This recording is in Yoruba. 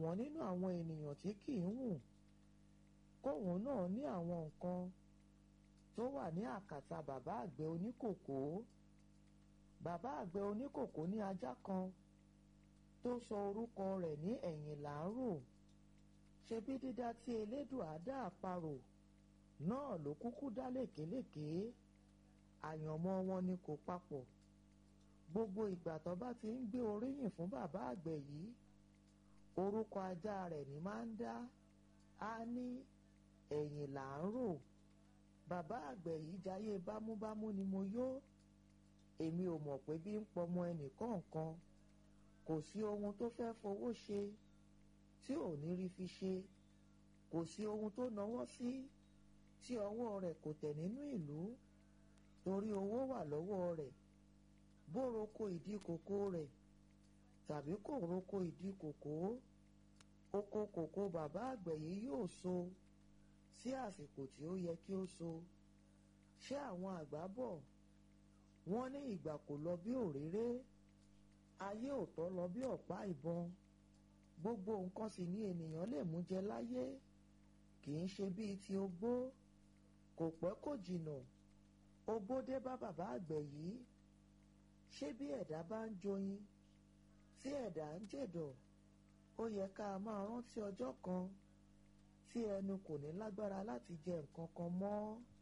ṣọ̀wọ́n nínú àwọn ènìyàn tí kì í hù kóun náà ní àwọn nǹkan tó wà ní àkàtà bàbá àgbẹ̀ oníkòkó bàbá àgbẹ̀ oníkòkó ní ajá kan tó sọ orúkọ rẹ̀ ní ẹ̀yìn làárò ṣebí dídá tí elédùn àdá àparò náà ló kúkú dá lékeléké àyànmọ́ wọn ni kò papọ̀ gbogbo ìgbà tó bá ti ń gbé oríyìn fún bàbá àgbẹ̀ yìí orúkọ ajá rẹ̀ ní máa ń dá á ní ẹ̀yìn là ń rò bàbá àgbẹ̀ yìí jayé bámúbámú ni mo yó èmi ò mọ̀ pé bí ń pọmọ ẹnìkọ̀ọ̀kan kò sí ohun tó fẹ́ fowó ṣe tí ò ní rí fi ṣe kò sí ohun tó náwó sí tí ọwọ́ rẹ̀ kò tẹ̀ nínú ìlú torí owó wà lọ́wọ́ rẹ̀ bó roko ìdí kòkó rẹ̀ tàbí kò roko ìdí kòkó oko kòkó bàbá àgbẹ̀ yìí yóò so sí àsìkò tí ó yẹ kí ó so ṣé àwọn àgbà bọ̀ wọ́n ní ìgbà kò lọ bí òréré ayé òtọ́ lọ bí ọ̀pá ìbọn gbogbo nǹkan sì ní ènìyàn lè mú jẹ láyé kì í ṣe bíi ti ogbó kò pẹ́ kò jìnnà ogbó dé bá bàbá àgbẹ̀ yìí ṣé bí ẹ̀dá bá ń joyin tí ẹ̀dá ń jẹ̀dọ̀ ó yẹ ká máa rántí ọjọ́ kan tí ẹnu kò ní lágbára láti jẹ nǹkan kan mọ́.